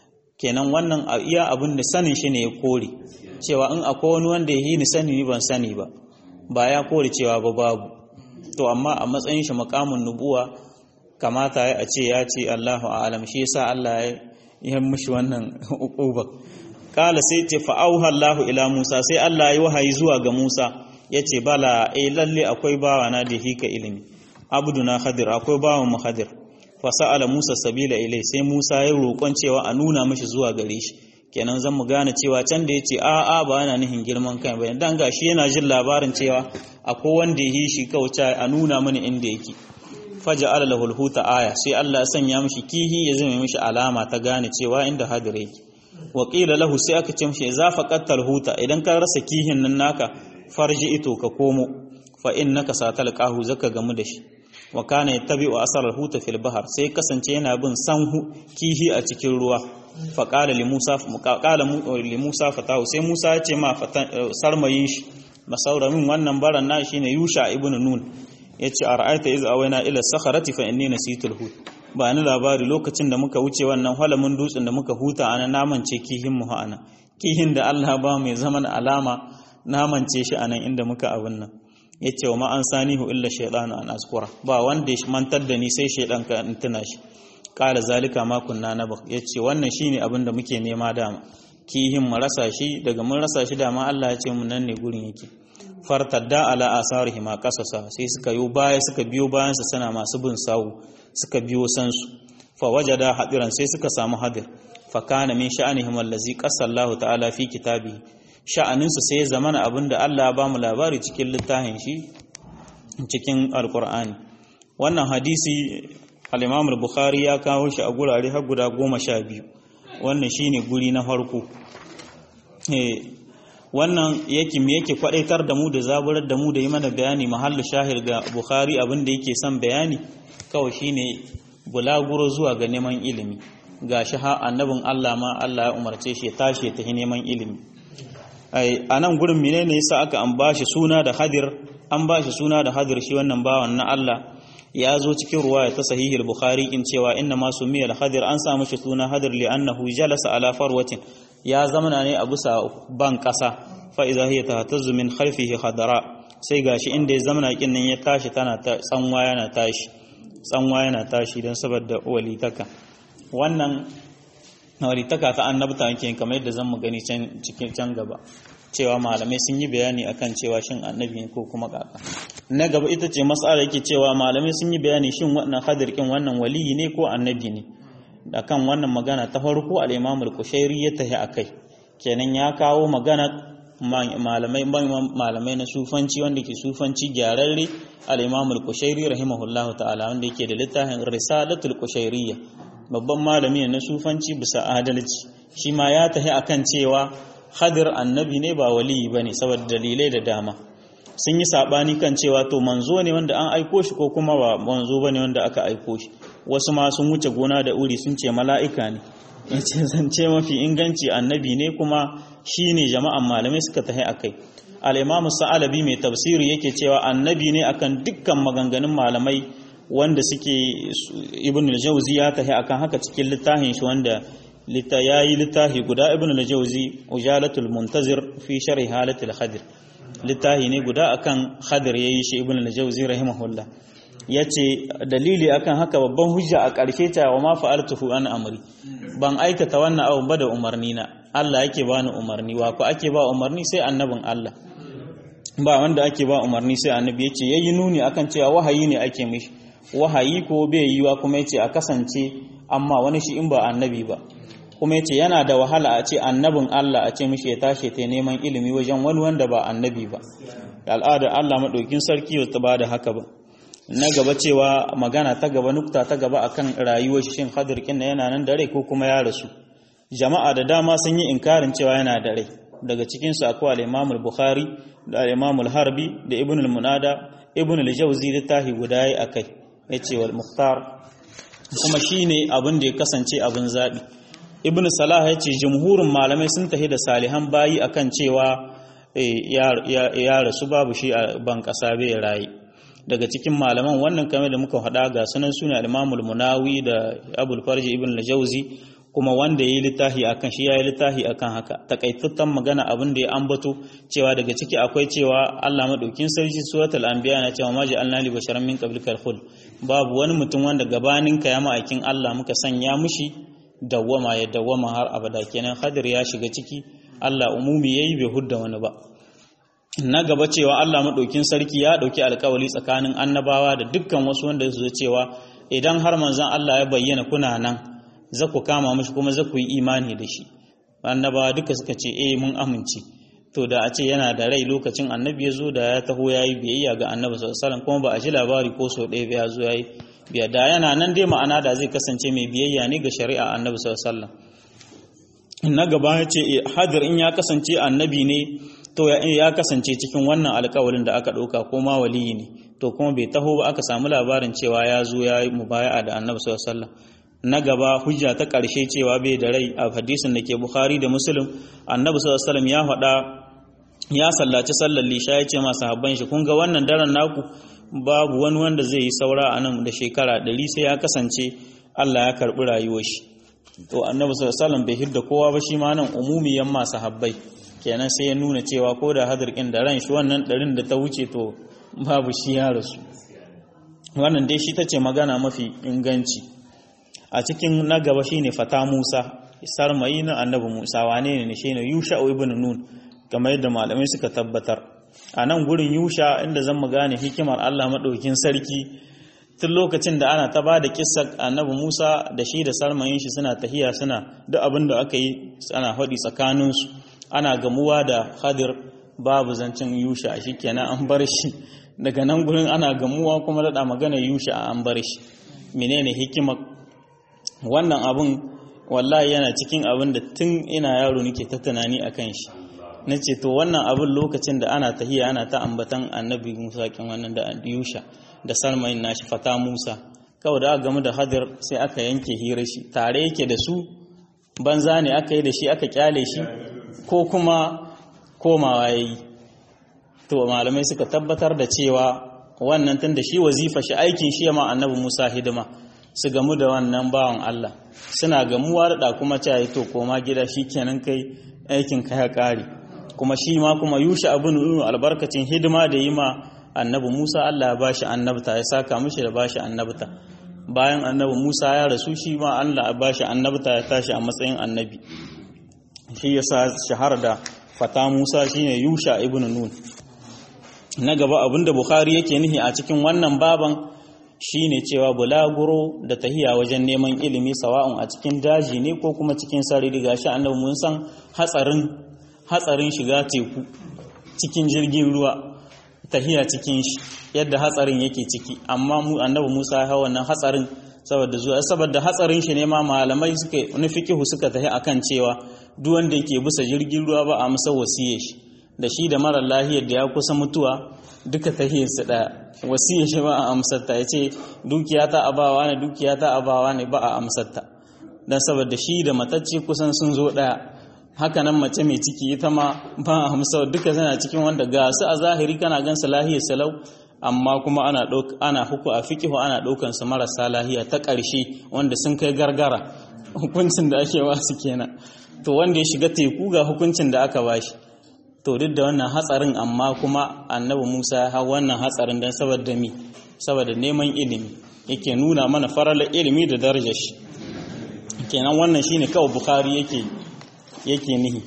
kenan wannan a iya abin da sanin shi ne ya kore cewa in akwai wani wanda ya yi ni sani ni ban sani ba ba ya kore cewa ba babu to amma a matsayin shi makamin nubuwa kamata ya ce ya ce Allahu a'lam shi yasa Allah ya yi mishi wannan uquba kala sai ce fa'auha Allahu ila Musa sai Allah ya wahayi zuwa ga Musa ya ce bala eh lalle akwai bawa na da hika ilimi abduna khadir akwai bawan mu khadir fa sa'ala Musa sabila ilai sai Musa ya roƙon cewa a nuna mishi zuwa gare shi kenan zan mu gane cewa can da yace a a ba yana nihin girman kai ba dan gashi yana jin labarin cewa akwai wanda ya yi shi kauta a nuna mini inda yake faja'ala lahu alhuta aya sai Allah ya sanya mishi kihi ya zama mishi alama ta gane cewa inda hadir yake waƙila lahu sai aka ce mishi za fa qattal huta idan ka rasa kihin nan naka farji ito ka komo fa innaka satal qahu zaka gamu da shi wa kana yattabi'u asar huta fil bahr sai kasance yana bin sanhu kihi a cikin ruwa fa qala li musa qala li musa fatahu sai musa ya ce ma sarmayin shi masauramin wannan baran na shine yusha ibn nun yace ara'aita iz awaina ila sakharati fa inni nasitul hut ba ni labari lokacin da muka wuce wannan halamin dutsen da muka huta ana namance kihin mu ana kihin da Allah ba mai zaman alama namance shi anan inda muka abin nan yace wa ma an sanihu illa shaytanu an askura ba wanda ya mantar da ni sai shaydan ka in tuna shi qala zalika ma kunna nabaq yace wannan shine abin da muke nema dama kihin mu rasa shi daga mun rasa shi dama Allah ya ce mun nan ne gurin yake fartadda ala asarihi ma kasasa sai suka yo baya suka biyo bayan sa sana masu bin sawu suka biyo sansu fa wajada hadiran sai suka samu hadir fa kana min sha'anihim allazi qasallahu ta'ala fi kitabi sha'anin su sai zamana abinda Allah ya bamu labari cikin littafin shi cikin alqur'ani wannan hadisi al-Imam al-Bukhari ya kawo shi a gurare har guda 12 wannan shine guri na farko eh wannan yake me yake kwadaitar da mu da zaburar da mu da yi mana bayani mahallu shahir ga Bukhari abinda yake son bayani kawai shine bulaguro zuwa ga neman ilimi ga shi ha annabin Allah ma Allah ya umarce shi ya tashi ya tafi neman ilimi ai anan gurin menene yasa aka an bashi suna da hadir an bashi suna da hadir shi wannan bawan na Allah ya zo cikin ruwaya ta sahih al-bukhari in cewa inna ma sumiya al-hadir an samu shi suna hadir li annahu jalasa ala farwatin ya zamana ne a bisa ban kasa fa idza hiya tahtazzu min khalfihi khadara sai gashi inda ya zamana kin nan ya tashi tana ta tsanwa yana tashi tsanwa yana tashi don saboda walitaka wannan walitaka ta annabta yake kamar yadda zan mu gani can cikin can gaba cewa malamai sun yi bayani akan cewa shin annabi ne ko kuma kaka na gaba ita ce mas'ala yake cewa malamai sun yi bayani shin wannan hadir kin wannan waliyi ne ko annabi ne akan wannan magana ta farko al-Imam al-Kushairi ya tahi akai kenan ya kawo magana malamai malamai na sufanci wanda ke sufanci gyararre al-Imam al-Kushairi rahimahullahu ta'ala wanda yake da littafin Risalatul Kushairiyya babban malami na sufanci bisa adalci shi ma ya tahi akan cewa Hadir annabi ne ba waliyi bane saboda dalilai da dama sun yi sabani kan cewa to manzo ne wanda an aiko shi ko kuma ba manzo bane wanda aka aiko shi wasu ma sun wuce gona da uri sun ce mala'ika ne yace zance mafi inganci annabi ne kuma shine jama'an malamai suka tahi akai al-imam sa'alabi mai tafsiri yake cewa annabi ne akan dukkan maganganun malamai wanda suke ibn al-jawzi ya tahi akan haka cikin littafin shi wanda ya yi littafi guda ibn al-jawzi ujalatul muntazir fi sharhi halatul khadir littafi ne guda akan khadir yayi shi ibn al-jawzi rahimahullah yace dalili akan haka babban hujja a ƙarshe ta wa ma fa'altuhu an amri ban aikata wannan abu ba da umarni na Allah yake bani umarni wa ko ake ba umarni sai annabin Allah ba wanda ake ba umarni sai annabi yace yayi nuni akan cewa wahayi ne ake mishi wahayi ko bai yiwa kuma yace a kasance amma wani shi in ba annabi ba kuma yace yana da wahala a ce annabin Allah a ce mishi ya tashi ta neman ilimi wajen wani wanda ba annabi ba al'ada Allah madaukin sarki ba ta bada haka ba na gaba cewa magana ta gaba nukta ta gaba akan rayuwar shin Khadir kin yana nan da rai ko kuma ya rasu jama'a da dama sun yi inkarin cewa yana da rai daga cikin su akwai al-Imam al-Bukhari da al-Imam al-Harbi da Ibn al-Munada Ibn al-Jawzi da tahi guda yayi akai yace wal Mukhtar kuma shine abin da ya kasance abin zabi Ibn Salah yace jumhurin malamai sun tahi da salihan bayi akan cewa ya rasu babu shi a ban kasa bai rayi daga cikin malaman wannan kame da muka haɗa ga sunan suna al-Imamul Munawi da Abul Farji Ibn al-Jawzi kuma wanda yayi littafi akan shi yayi littafi akan haka takaitaccen magana abin da ya ambato cewa daga ciki akwai cewa Allah madaukin sarki suratul anbiya na cewa ma ja'alna li basharan min qablikal khuld babu wani mutum wanda gabanin ka ya ma'aikin Allah muka sanya mushi dawwama ya dawwama har abada kenan Khadir ya shiga ciki Allah umumi yayi bai hudda wani ba na gaba cewa Allah maɗaukin sarki ya ɗauki alkawali tsakanin annabawa da dukkan wasu wanda su cewa idan har manzon Allah ya bayyana kuna nan za ku kama mashi kuma za ku yi imani da shi annabawa duka suka ce eh mun amince to da a ce yana da rai lokacin annabi ya zo da ya taho ya yi biyayya ga annabi sallallahu kuma ba a ji labari ko sau ɗaya ya zo ya yi biya da yana nan dai ma'ana da zai kasance mai biyayya ne ga shari'a annabi sallallahu na gaba ya ce hadir in ya kasance annabi ne to ya kasance cikin wannan alkawalin da aka ɗauka ko ma waliyi ne to kuma bai taho ba aka samu labarin cewa ya zo ya yi mubaya'a da annabi sallallahu na gaba hujja ta ƙarshe cewa bai da rai a hadisin da ke bukhari da muslim annabi sallallahu ya faɗa ya sallaci sallar lisha ya ce masu habban shi kun ga wannan daren naku babu wani wanda zai yi saura a nan da shekara ɗari sai ya kasance Allah ya karɓi rayuwar shi to annabi sallallahu bai hidda kowa ba shi ma nan umumiyan masu habbai kenan sai ya nuna cewa ko da hadirkin da ran shi wannan ɗarin da ta wuce to babu shi ya rasu wannan dai shi ta ce magana mafi inganci a cikin na gaba shi ne fata musa sarmayi na annabi musa wane ne shi ne yusha ibn nun kamar yadda malamai suka tabbatar a nan gurin yusha inda zan mu gane hikimar allah maɗaukin sarki tun lokacin da ana ta ba da kissa annabi musa da shi da sarmayin shi suna tahiya suna duk abin da aka yi ana haɗi tsakaninsu ana gamuwa da hadir babu zancen yusha shi kenan an bar shi daga nan gurin ana gamuwa kuma daɗa magana yusha an bar shi menene hikima wannan abun wallahi yana cikin abin da tun ina yaro nake ta tunani a kan shi na ce to wannan abin lokacin da ana tahiya ana ta ambatan annabi musa kin wannan da yusha da salmain nashi fata musa kawai da aka gamu da hadir sai aka yanke hira shi tare yake da su banza ne aka yi da shi aka kyale shi ko kuma komawa ya yi to malamai suka tabbatar da cewa wannan tun da shi wazifa shi aikin shi ma annabi musa hidima su gamu da wannan bawan allah suna gamuwa da kuma cewa to koma gida shi kenan kai aikin ka ya kare kuma shi ma kuma yusha abin nuna albarkacin hidima da yi ma annabi musa allah ya bashi annabta ya saka mishi da bashi annabta bayan annabi musa ya rasu shi ma allah ya bashi annabta ya tashi a matsayin annabi shi yasa shahara da fata Musa shine Yusha ibn Nun na gaba abinda Bukhari yake nihi a cikin wannan baban shine cewa bulaguro da tahiya wajen neman ilimi sawa'un a cikin daji ne ko kuma cikin sarari gashi annabi mun san hatsarin hatsarin shiga teku cikin jirgin ruwa tahiya cikin shi yadda hatsarin yake ciki amma mu annabi Musa ya hawa wannan hatsarin saboda zuwa saboda hatsarin shi ne ma malamai suka nufi kihu suka tahi akan cewa duk wanda yake bisa jirgin ruwa ba a masa wasiye shi da shi da mara lahiyar da ya kusa mutuwa duka tahiyarsa daya wasiye shi ba a amsarta ya ce dukiya ta abawa ne dukiya ta abawa ne ba a amsarta don saboda shi da matacce kusan sun zo daya haka nan mace mai ciki ita ma ba a amsar duka zana cikin wanda ga su a zahiri kana gansa lahiyar salau amma kuma ana ana huku a fikihu ana ɗaukan su marasa lahiya ta ƙarshe wanda sun kai gargara hukuncin da ake wasu kenan to wanda ya shiga teku ga hukuncin da aka bashi to duk da wannan hatsarin amma kuma annabi Musa ya hau wannan hatsarin don saboda mi saboda neman ilimi yake nuna mana farala ilimi da darajar shi kenan wannan shine kawai Bukhari yake yake nihi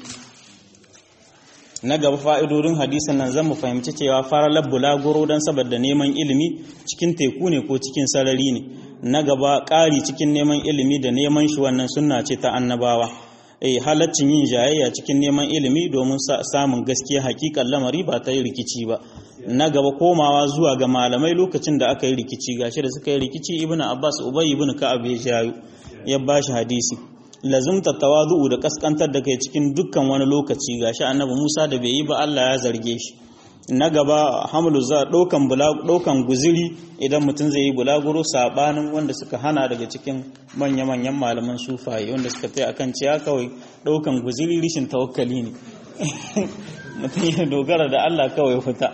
na gaba fa'idodin hadisin nan zan mu fahimci cewa faralar bulaguro don saboda neman ilimi cikin teku ne ko cikin sarari ne na gaba ƙari cikin neman ilimi da neman shi wannan sunna ce ta annabawa eh halaccin yin jayayya cikin neman ilimi domin samun gaskiya hakikan lamari ba ta yi rikici ba na gaba komawa zuwa ga malamai lokacin da aka yi rikici gashi da suka yi rikici ibn abbas ubay ibn ka'ab ya jayo ya bashi hadisi lazumta tawazu'u da kaskantar da kai cikin dukkan wani lokaci gashi annabi Musa da bai yi ba Allah ya zarge shi na gaba hamlu za ɗaukan ɗaukan guziri idan mutum zai yi bulaguro sabanin wanda suka hana daga cikin manya-manyan malaman sufaye wanda suka tai akan ciya kawai ɗaukan guziri rishin tawakkali ne mutum ya dogara da Allah kawai fita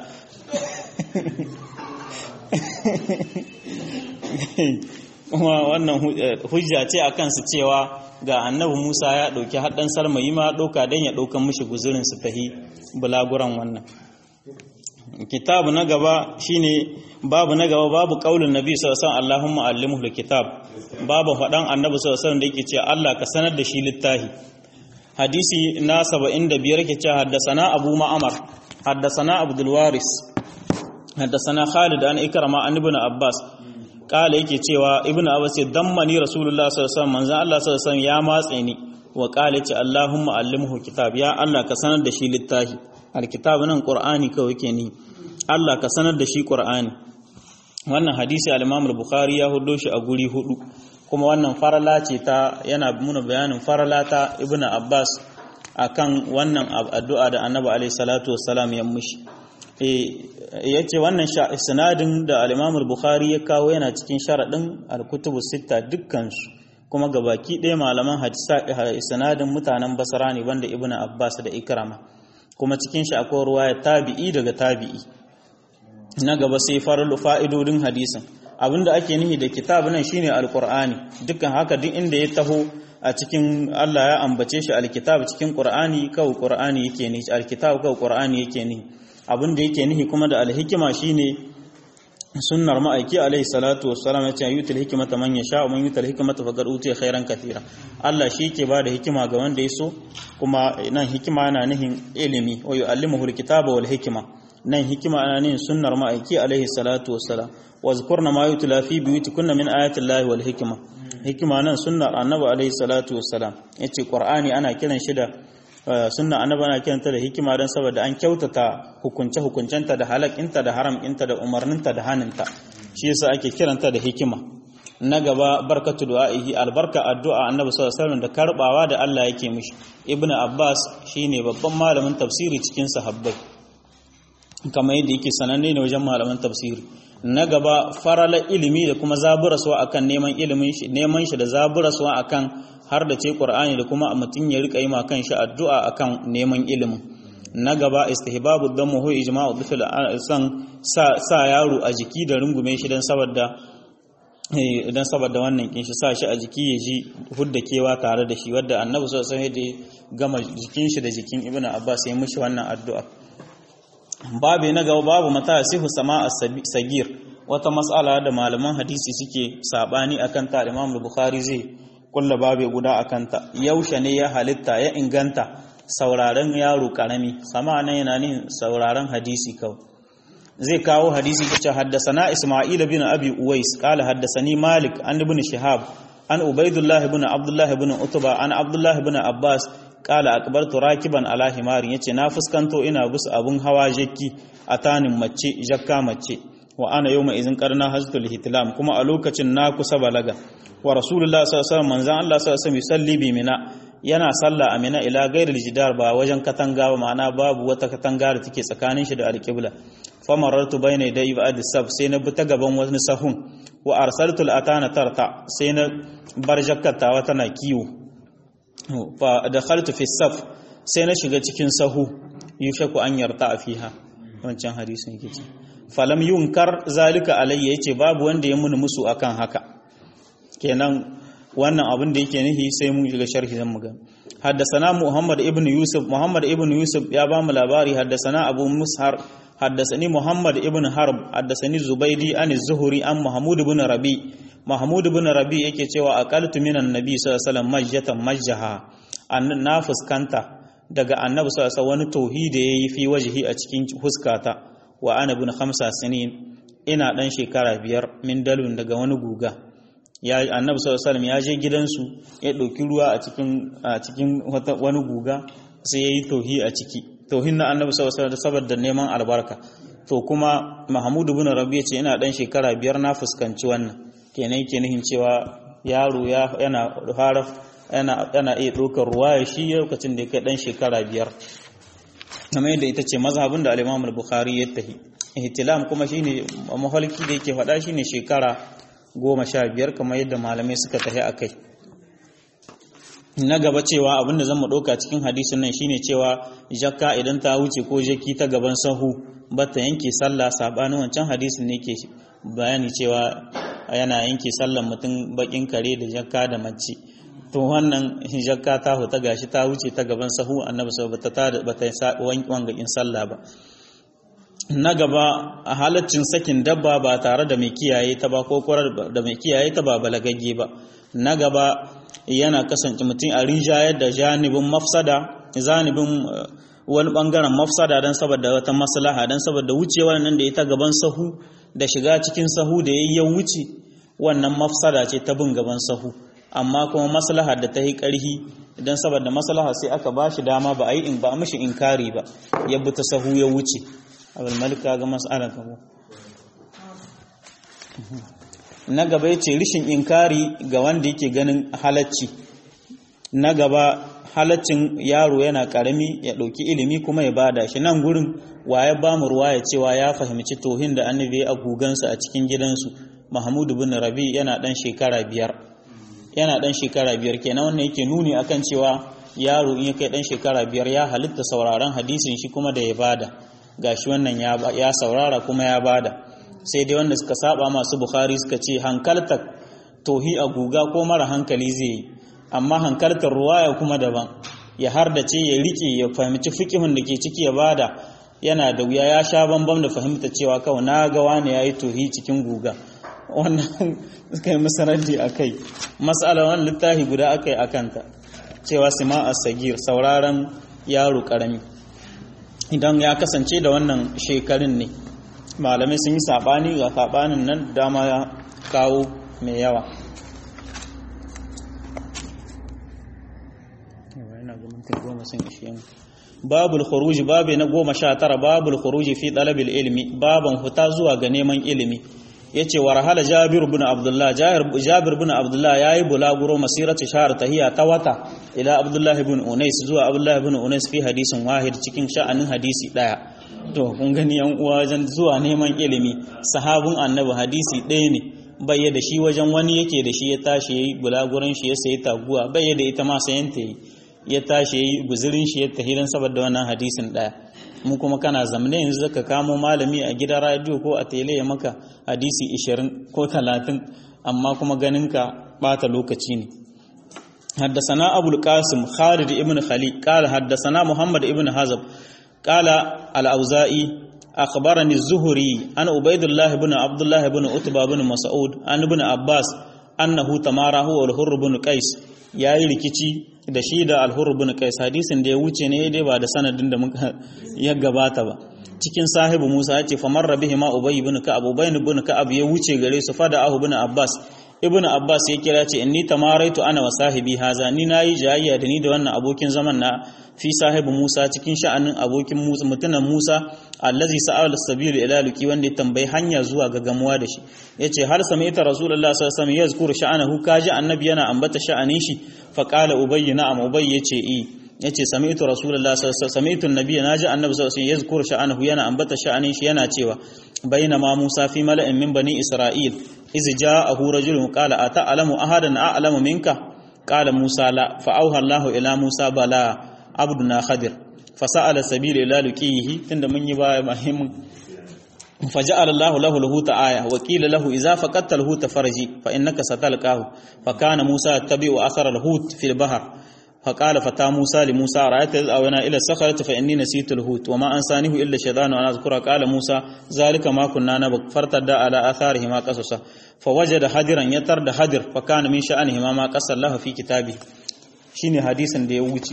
kuma wannan hujja ce a kansu cewa ga annabi Musa ya ɗauki haɗin salmayi ma ɗauka don ya ɗaukan mishi guzurin su tahi bulaguran wannan kitabu na gaba shine babu na gaba babu kaulin nabi sallallahu alaihi wasallam Allahumma allimhu kitab babu faɗan annabi sallallahu alaihi wasallam da yake cewa Allah ka sanar da shi littafi hadisi na 75 yake cewa haddasana Abu Ma'mar haddasana Abdul Waris haddasana Khalid an Ikrama an Ibn Abbas kala yake cewa Ibn Abbas ya dammani Rasulullah sallallahu alaihi wasallam manzo Allah sallallahu alaihi wasallam ya matse ni wa kala ce Allahumma allimhu kitab ya Allah ka sanar da shi littafi alkitab nan Qur'ani kawai yake ni Allah ka sanar da shi Qur'ani wannan hadisi al-Imam al-Bukhari ya hudo shi a guri hudu kuma wannan farala ce ta yana muna bayanin farala ta Ibn Abbas akan wannan addu'a da Annabi alaihi salatu wassalam ya mushi eh yace wannan sanadin da al-Imam al-Bukhari ya kawo yana cikin sharadin al-kutubu sita dukkan su kuma gabaki ɗaya malaman hadisa sanadin mutanen Basra ne banda Ibn Abbas da Ikrama kuma cikin shi akwai ruwaya tabi'i daga tabi'i na gaba sai farar fa'idodin hadisin abinda ake nihi da kitab nan shine alqur'ani dukkan haka duk inda ya taho a cikin Allah ya ambace shi alkitab cikin qur'ani kawai qur'ani yake nihi alkitab kawai qur'ani yake nihi abinda yake nihi kuma da alhikima shine sunnar ma'aiki alaihi salatu wassalam ya ce yutul hikmata man yasha wa man yutul hikmata faqad utiya khairan katira Allah shi yake bada hikima ga wanda ya so kuma nan hikima yana nihin ilimi wa yu'allimuhu alkitaba wal hikma nan hikima ana nihin sunnar ma'aiki alaihi salatu wassalam wa zkurna ma yutla fi buyutikunna min ayati llahi wal hikma hikima nan sunnar annabi alaihi salatu wassalam yace qur'ani ana kiran shi da sunna annabi ana kiranta da hikima don saboda an kyautata hukunce hukuncenta da halakinta da haramkinta da umarninta da haninta shi yasa ake kiranta da hikima na gaba barkatu du'a'ihi albarka addu'a annabi sallallahu alaihi wasallam da karbawa da Allah yake mishi ibnu abbas shine babban malamin tafsiri cikin sahabbai kamar yadda yake sananne ne wajen malaman tafsiri na gaba farala ilimi da kuma zaburaswa akan neman ilimin shi neman shi da zaburaswa akan har da ce Qur'ani da kuma mutum ya rika yi ma kan shi addu'a akan neman ilimin na gaba istihbabu damu hu ijma'u dhifil san sa, sa yaro a jiki da rungume shi dan saboda dan saboda wannan kin shi sa shi a jiki ya ji hudda kewa tare da shi wanda annabi sallallahu alaihi wasallam ya gama jikin shi da jikin ibnu abbas ya mishi wannan addu'a babu na gaba babu mata sihu sama sagir wata mas'ala da malaman hadisi suke sabani akan ta Imam Bukhari zai kulla babu guda akan ta yaushe ne ya halitta ya inganta sauraron yaro karami sama nan yana nin sauraron hadisi kawai zai kawo hadisi kace haddasana Isma'il bin Abi Uwais qala haddasani Malik an ibn Shihab an Ubaidullah ibn Abdullah ibn Utba an Abdullah ibn Abbas kala akbartu rakiban ala himarin yace na fuskanto ina bus abun hawa jakki a tanin mace jakka mace wa ana yawma izin qarna haztul hitlam kuma a lokacin na kusa balaga wa rasulullah sallallahu alaihi wasallam manzan Allah sallallahu alaihi wasallam yusalli bi mina yana salla a mina ila ghairil jidar ba wajen katanga ba ma'ana babu wata katanga da take tsakanin shi da alqibla famarartu bayna yaday ba'd sab sai na bi ta gaban wani sahun wa arsaltu al-atana tarta sai na bar jakkatawa tana kiwo fa dakhaltu fi saf sai na shiga cikin sahu yushaku an yarta fiha wancan hadisin yake ce falam yunkar zalika alayya yace babu wanda ya muni musu akan haka kenan wannan abin da yake nihi sai mun shiga sharhi zan mu ga حدثنا محمد ابن يوسف محمد ابن يوسف يا بام لاباري حدثنا ابو مسهر حدثني محمد ابن حرب حدثني زبيدي عن الزهري عن محمود بن ربي محمود بن ربي yake cewa aqaltu minan nabi sallallahu alaihi wasallam majjatan majjaha annan na fuskanta daga annabi sallallahu alaihi wani tauhidi yayi fi wajhi a cikin fuskata wa ana ibn khamsa sinin ina dan shekara biyar min dalun daga wani guga ya annabi sallallahu alaihi ya je gidansu ya ɗauki ruwa a cikin a cikin wani guga sai yayi tauhi a ciki tauhin na annabi sallallahu alaihi saboda neman albarka to kuma mahmudu ibn rabi ya ce ina dan shekara biyar na fuskanci wannan kenan yake nihin cewa yaro ya yana fara yana iya ɗaukar ruwaya shi lokacin da ya kai ɗan shekara biyar kamar yadda ita ce mazhabin da al-Imam al-Bukhari ya tahi ihtilam kuma shine mahalki da yake faɗa shine shekara goma sha biyar kamar yadda malamai suka tahi akai na gaba cewa abinda zan mu ɗauka cikin hadisin nan shine cewa jakka idan ta wuce ko jaki ta gaban sahu bata yanke sallah sabanin wancan hadisin ne ke bayani cewa yana yanke sallan mutum bakin kare da jakka da mace to wannan jakka ta huta gashi ta wuce ta gaban sahu annabi sau bata ta bata wanga in sallah ba na gaba a halaccin sakin dabba ba tare da mai kiyaye ta ba ko kwarar da mai kiyaye ta ba balagagge ba na gaba yana kasance mutum a rinjayar da janibin mafsada zanibin wani bangaren mafsada don saboda wata maslaha don saboda wucewa nan da ita gaban sahu da shiga cikin sahu da ya wuce wannan mafsada ce ta bin gaban sahu amma kuma maslaha da ta yi ƙarhi idan saboda maslaha sai aka ba shi dama ba a yi ba mishi inkari ba ya bi ta sahu ya wuce abin malika ga mas'alar kamo na gaba yace rishin inkari ga wanda yake ganin halacci na gaba halaccin yaro yana karami ya ɗauki ilimi kuma ya bada shi nan gurin waye ba mu ruwa ya cewa ya fahimci tohin da annabi a gugansa a cikin gidansu mahmudu bin rabi yana dan shekara biyar yana dan shekara biyar kenan wannan yake nuni akan cewa yaro in ya kai dan shekara biyar ya halitta sauraron hadisin shi kuma da ya bada gashi wannan ya saurara kuma ya bada sai dai wanda suka saba masu bukhari suka ce hankaltar tohi a guga ko mara hankali zai yi amma hankaltar ruwaya kuma daban ya hardace ya rike ya fahimci fikihun da ke ciki ya bada yana da wuya ya sha bambam da fahimta cewa kawai na ga wani yayi tohi cikin guga wannan suka yi masaraddi a kai matsala wani littafi guda aka yi a kanta cewa sima a sagir sauraron yaro karami idan ya kasance da wannan shekarun ne malamai sun yi saɓani ga saɓanin nan dama ya kawo mai yawa babul khuruji babu na goma sha tara babul khuruji fi talabil ilmi baban fita zuwa ga neman ilimi yace warhala jabir ibn abdullah jabir ibn abdullah yayi bulaguro masiratu shahr tahiya ta wata ila abdullah ibn unais zuwa abdullah ibn unais fi hadisin wahid cikin sha'anin hadisi daya to kun gani yan uwa wajen zuwa neman ilimi sahabin annabi hadisi ɗaya ne bai da shi wajen wani yake da shi ya tashi yayi bulaguran shi ya sayi taguwa bai da ita ma sayan ta yi ya tashi yayi guzurin shi ya tahiran saboda wannan hadisin daya mu kuma kana zamne yanzu zaka kamo malami a gidan radio ko a tele ya maka hadisi 20 ko 30 amma kuma ganin ka bata lokaci ne حدثنا أبو القاسم خالد ابن خليل قال حدثنا محمد ابن حزب قال الأوزائي أخبرني الزهري أن عبيد الله بن عبد الله بن عتبة بن مسعود أن ابن عباس أنه تماره والحر بن قيس yayi rikici da shi da alhur bin qais hadisin da ya wuce ne dai ba da sanadin da muka ya gabata ba cikin sahibu Musa ya ce famar rabihi ma ubay ibn ka'ab ubay ibn ka'ab ya wuce gare su fada ahu ibn abbas ibn abbas ya kira ce inni tamaraitu ana wa sahibi haza ni nayi jayayya da ni da wannan abokin zaman na fi sahibu Musa cikin sha'anin abokin Musa mutunan Musa allazi sa'al sabil ila luki wanda ya tambayi hanya zuwa ga gamuwa da shi yace har sami'ta rasulullah sallallahu alaihi wasallam yazkuru sha'anahu kaji annabi yana ambata sha'anin shi fa qala ubay na'am ubay yace eh yace sami'tu rasulullah sallallahu alaihi wasallam sami'tu annabi naji annabi sallallahu alaihi wasallam yazkuru sha'anahu yana ambata sha'anin shi yana cewa bainama Musa fi mala'in min bani Isra'il iz ja'ahu rajulun qala ata'lamu ahadan a'lamu minka qala Musa la fa auha Allahu ila Musa bala abduna khadir fasa'ala sabila ila luqihi tunda mun yi baya muhimmin faja'ala Allah lahu lahu aya wa qila lahu idza faqatta lahu farji fa innaka satalqahu fa kana Musa tabi'u athara al-hut fi al-bahr فقال فتى موسى لموسى رأيت إذ أوينا إلى الصخرة فإني نسيت الهوت وما أنسانيه إلا الشيطان أن أذكر قال موسى ذلك ما كنا نبغ فارتدى على آثارهما قصصا فوجد حجرا يترد حجر فكان من شأنهما ما قص الله في كتابه شيني حديثا da ya wuce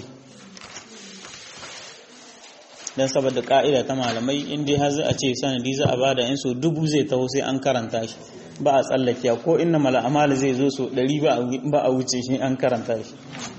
dan saboda ka'ida ta malamai in dai har a ce sanadi za a bada in so dubu zai taho sai an karanta shi ba a tsallakiya ko inna mala amal zai zo so 100 ba a wuce shi an karanta shi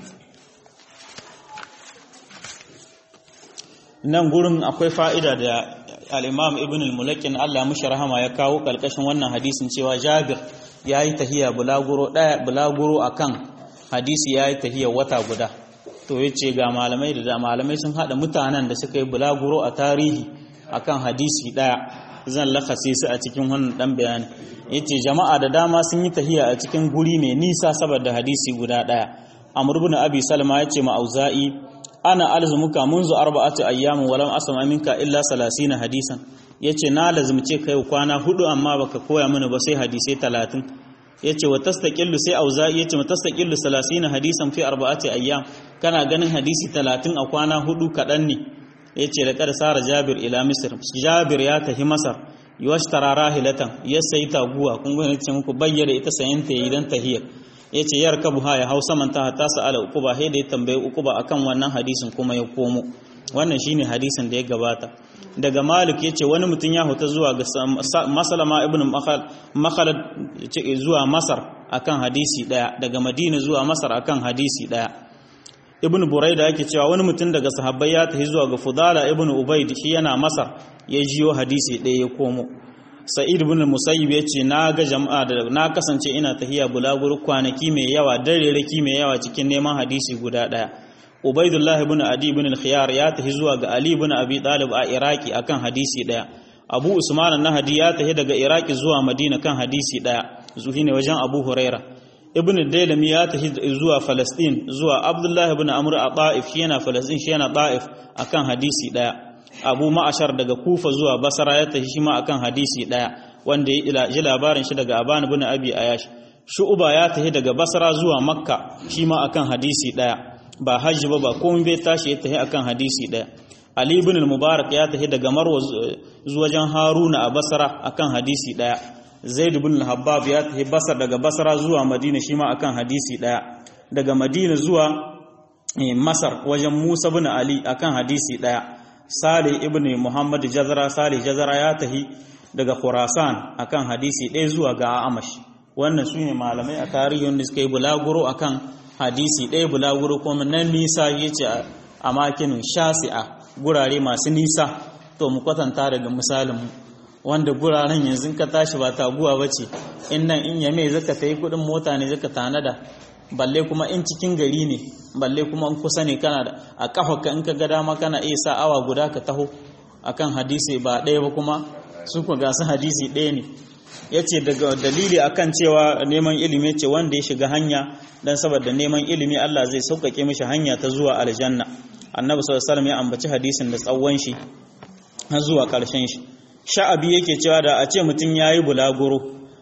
nan gurin akwai fa'ida da al'imam ibn al-mulakin Allah mashi rahama ya kawo ƙarƙashin wannan hadisin cewa jabir ya yi tahiya bulaguro ɗaya bulaguro a kan hadisi ya yi tahiyar wata guda to ya ce ga malamai da malamai sun haɗa mutanen da suka yi bulaguro a tarihi akan hadisi ɗaya zan lakase su a cikin wannan ɗan bayani ya ce jama'a da dama sun yi tahiya a cikin guri mai nisa saboda hadisi guda ɗaya amr ibn abi salma ya ce ma'auza'i ana alzumuka munzu arba'ati ayyamin walam asma minka illa 30 hadisan yace na lazumce kai kwana hudu amma baka koya mana ba sai hadisai 30 yace wa tastaqillu sai auza'i yace mutastaqillu 30 hadisan fi arba'ati ayyam kana ganin hadisi 30 a kwana hudu kadan ne yace da kar sara jabir ila misr jabir ya tahi masar yuwashtara rahilatan ya sayi taguwa kun ga yace muku bayyana ita sayin ta idan tahiyar yace yarkabu ha ya hausa man ta hatta sa'ala uquba sai da ya tambaye uquba akan wannan hadisin kuma ya komo wannan shine hadisin da ya gabata daga malik yace wani mutum ya huta zuwa ga masalama ibn makhalad zuwa masar akan hadisi daya daga madina zuwa masar akan hadisi daya ibn buraida yake cewa wani mutum daga sahabbai ya tafi zuwa ga fudala ibn ubaid shi yana masar ya jiyo hadisi daya ya komo sa'id ibn musayyib yace na ga jama'a da na kasance ina tahiya bulaguro kwanaki mai yawa darereki mai yawa cikin neman hadisi guda daya ubaidullah ibn adi ibn al-khiyar ya tahi zuwa ga ali ibn abi talib a iraki akan hadisi daya abu usman an-nahdi ya tahi daga iraki zuwa madina kan hadisi daya zuhi ne wajen abu huraira ibn dailami ya tahi zuwa falastin zuwa abdullah ibn amr a ta'if shi yana falastin shi yana ta'if akan hadisi daya abu ma'ashar daga kufa zuwa basara ya tafi shi ma akan hadisi daya wanda ya ji labarin shi daga aban ibn abi ayash shu'ba ya tafi daga basara zuwa makka shi ma akan hadisi daya ba hajji ba ba komai bai tashi ya tafi akan hadisi daya ali ibn al-mubarak ya tafi daga marwa zuwa wajen haruna a basara akan hadisi daya zaid ibn al-habbab ya tafi basar daga basara zuwa madina shi ma akan hadisi daya daga madina zuwa masar wajen musa ibn ali akan hadisi daya Salih ibn Muhammad Jazara Salih Jazara ya tahi daga Khurasan akan hadisi ɗaya zuwa ga Amash wannan su ne malamai a tarihin da suka yi bulaguro akan hadisi ɗaya bulaguro kuma nan nisa ya ce a makinin shasi'a gurare masu nisa to mu kwatanta daga misalin wanda guraren yanzu ka tashi ba taguwa ba ce in nan in yame zaka ta yi kuɗin mota ne zaka tanada balle kuma in cikin gari ne balle kuma in kusa ne kana da a kafa in ka ga dama kana iya sa awa guda ka taho akan hadisi ba ɗaya ba kuma su ku gasu hadisi ɗaya ne ya ce daga dalili akan cewa neman ilimi ce wanda ya shiga hanya dan saboda neman ilimi Allah zai sauƙaƙe mishi hanya ta zuwa aljanna annabi sallallahu alaihi ya ambaci hadisin da tsawon shi har zuwa ƙarshen shi sha'abi yake cewa da a ce mutum yayi bulaguro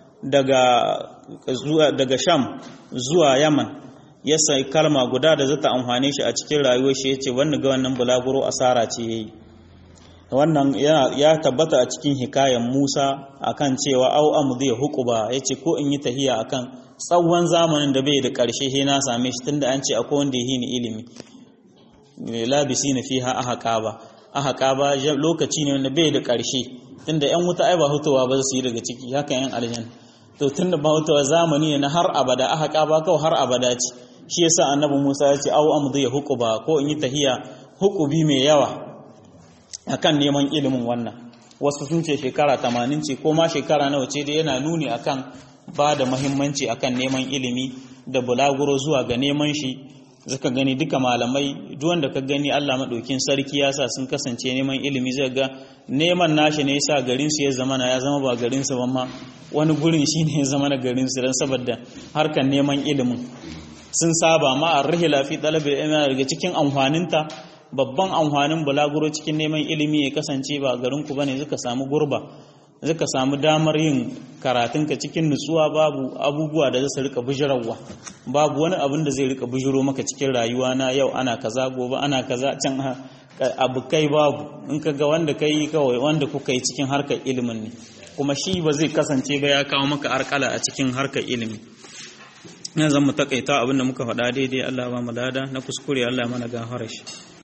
daga daga sham zuwa yaman ya sai kalma guda da zata amfane shi a cikin rayuwar shi yace wannan ga wannan bulaguro asara ce yayi wannan ya tabbata a cikin hikayen Musa akan cewa au amdi huquba yace ko in yi tahiya akan tsawon zamanin da bai da karshe he na same shi tunda an ce akwai wanda yi ni ilimi labisina fiha ahqaba ahqaba lokaci ne wanda bai da karshe tunda yan wuta ai ba hutuwa ba su yi daga ciki haka yan aljanna to tunda ba hutuwa zamani ne na har abada ahqaba kawai har abada ce shi yasa annabi Musa ya ce au amdi huquba ko in yi tahiya hukubi mai yawa akan neman ilimin wannan wasu sun ce shekara 80 ce ko ma shekara nawa ce dai yana nuni akan ba da muhimmanci akan neman ilimi da bulaguro zuwa ga neman shi zaka gani duka malamai duk wanda ka gani Allah madaukin sarki ya sa sun kasance neman ilimi zai ga neman nashi ne yasa garin su ya zama na ya zama ba garin su ba ma wani gurin shine ya zama na garin su dan saboda harkan neman ilimin sun saba ma ar-rihla fi talabi ilmi daga cikin amfaninta babban amfanin bulaguro cikin neman ilimi ya kasance ba garin ku bane suka samu gurba suka samu damar yin karatunka cikin nutsuwa babu abubuwa da zasu rika bujirarwa babu wani abin da zai rika bujiro maka cikin rayuwa na yau ana kaza gobe ana kaza can abu kai babu in ka ga wanda kai kawai wanda kuka yi cikin harkar ilimin ne kuma shi ba zai kasance ba ya kawo maka arkala a cikin harkar ilimi yanzu mu takaita abin da muka faɗa daidai Allah ba mu lada na kuskure Allah mana gafara shi